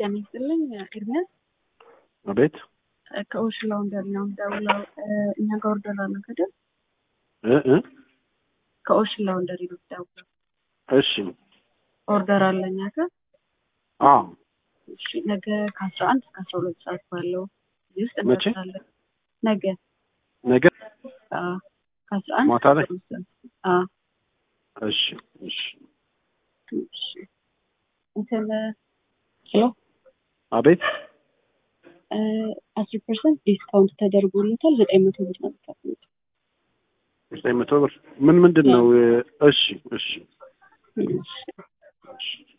ጤና ይስጥልኝ ኤርሚያስ አቤት ከኦሽ ላውንደሪ ነው የምደውለው። እኛ ጋር ኦርደር አለ ከደል እ እ ከኦሽ ላውንደሪ ነው የምደውለው። እሺ ኦርደር አለ እኛ ጋር አዎ እሺ፣ ነገ ከአስራ አንድ እስከ አስራ ሁለት ሰዓት ባለው ጊዜ ውስጥ መቼ? እንደርሳለን። ነገ ነገ አዎ፣ ከአስራ አንድ ማታ ላይ? እስከ አስራ ሁለት ሰዓት። አዎ እሺ እሺ እሺ። እንትን ሄሎ አቤት አስር ፐርሰንት ዲስካውንት ተደርጎለታል። ዘጠኝ መቶ ብር ነው የምትከፍሉት። ዘጠኝ መቶ ብር ምን ምንድን ነው? እሺ እሺ እሺ። እሺ